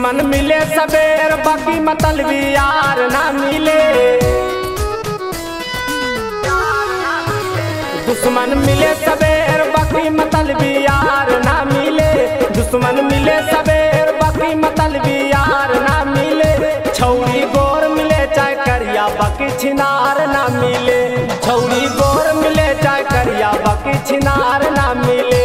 दुश्मन मिले सबेर बाकी मतलबी यार ना मिले दुश्मन मिले सबेर बाकी मतलबी यार ना मिले दुश्मन मिले सबेर बाकी मतलबी यार ना मिले छौरी गोर मिले चाहे करिया बाकी छिनार ना मिले छौरी गोर मिले चाहे करिया बाकी छिनार ना मिले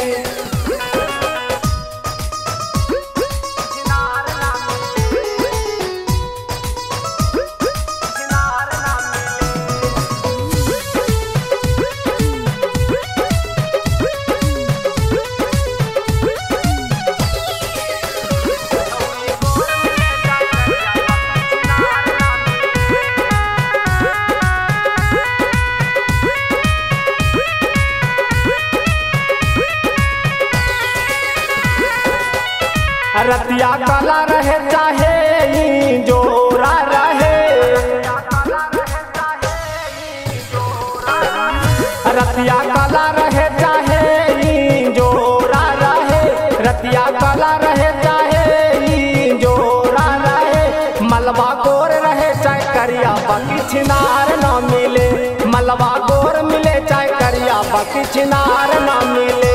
रतिया काला रहे चाहे ई जोरा रहे रतिया काला रहे चाहे ई जोरा रहे रतिया काला रहे चाहे ई जोरा रहे मलबा गोर रहे चाहे करिया बाकी छिनार ना मिले मलबा गोर मिले चाहे करिया बाकी छिनार ना मिले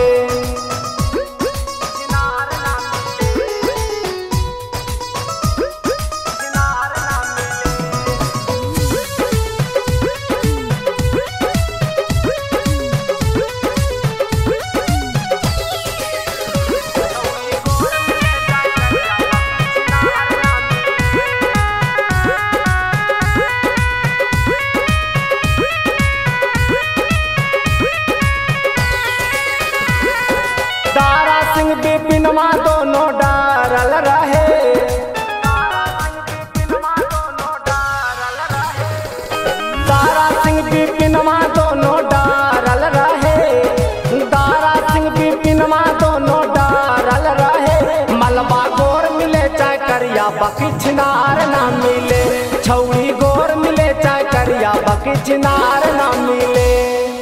तारा सिंह बिपिनमा दोनों डारल रहे तारा सिंह बिपिनमा दोनों डारल रहे तारा सिंह बिपिनमा दोनों डारल रहे मलबा गोर मिले चाहे करिया बाकी छिनार ना मिले छौरी गोर मिले चाहे करिया बाकी छिनार ना मिले